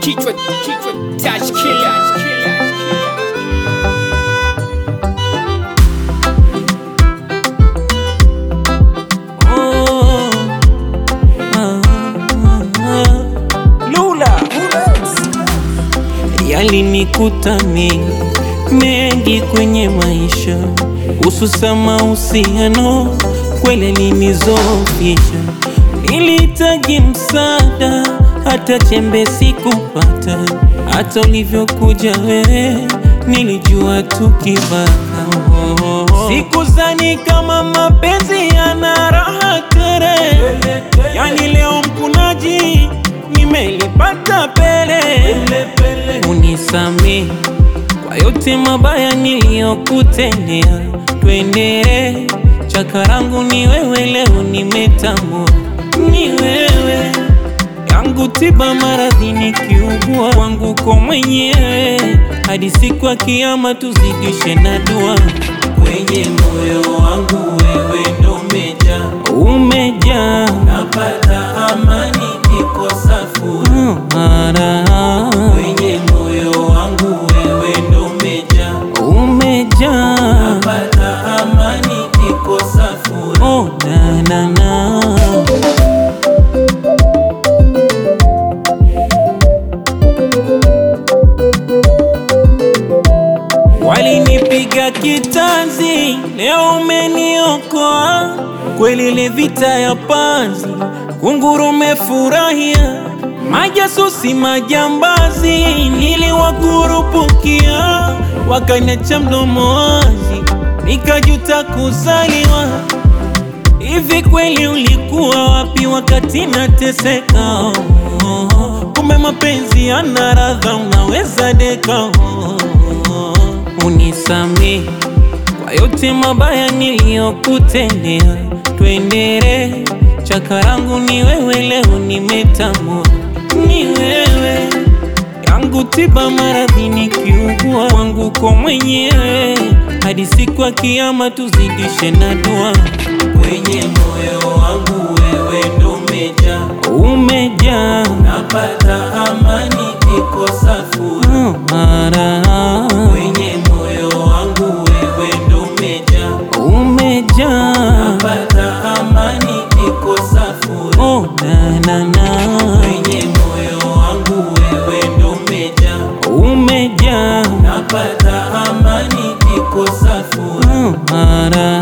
kichwa kichwa touch killer Oh, ah, ah, ah. Lula yalinikuta mengi mengi kwenye maisha, hususa mahusiano, kweli alinizofisha. Nilihitaji msaada, hata chembe sikupata. Hata ulivyokuja wewe, nilijua tukibaka. Sikuzani kama mapenzi yana raha tere, yani leo mkunaji nimelipata pele. Unisamehe kwa yote mabaya niliyokutendea, twende chakarangu ni wewe, leo nimetambua ni wewe yangu tiba maradhi nikiugua wangu kwa mwenyewe, hadi siku ya kiyama tuzidishe na dua. Kwenye moyo wangu wewe ndo umejaa, umejaa, napata amani nikikosa furaha. Kwenye moyo wangu wewe ndo umejaa, umejaa, napata amani nikikosa furaha. Oh, na, na, na. Walinipiga kitanzi, leo umeniokoa. Kweli ile vita ya panzi, kunguru umefurahia. Majasusi majambazi, niliwakurupukia, wakaniacha mdomo wazi, nikajuta kuzaliwa. Hivi kweli ulikuwa wapi wakati nateseka? Oh, oh, oh. Kumbe mapenzi yana radha, unaweza deka. Oh, oh, oh. Unisamehe kwa yote mabaya niliyokutendea, twendere chakarangu ni wewe, leo nimetambua ni wewe yangu tiba maradhi nikiugua wangu kwa mwenyewe, hadi siku ya kiyama tuzidishe na dua. Kwenye moyo wangu wewe ndo umejaa, umejaa, napata amani nikikosa furaha. Kwenye moyo wangu wewe ndo umejaa, umejaa, napata amani nikikosa furaha. Oh, na, na, na. Kwenye moyo wangu wewe ndo umejaa, umejaa, napata amani nikikosa furaha.